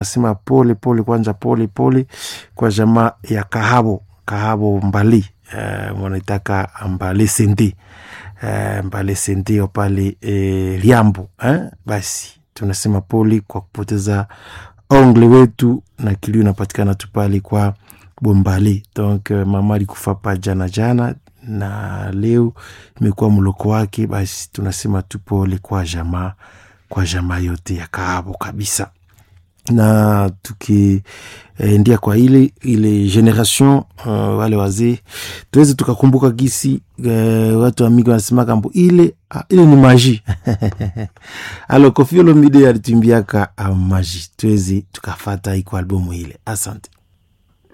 nasema pole pole kwanza, pole pole kwa jamaa ya Kahabo Kahabo Mbali uh, wanaitaka Mbale Sende uh, Mbale Sende pale eh, Liambo eh? Basi tunasema pole kwa kupoteza ongle wetu, na kilio inapatikana tu pale kwa Bombali. Donc uh, mama alikufa pa jana jana na leo imekuwa mloko wake. Basi tunasema tu pole kwa jamaa kwa jamaa yote ya Kahabo kabisa na tukiendia kwa ile ile generation uh, wale wazee tuweze tukakumbuka gisi uh, watu wamigi wanasema kambo ile uh, ile ni maji alo Koffi Olomide alitumbiaka uh, maji tuweze tukafata iko albumu ile. Asante.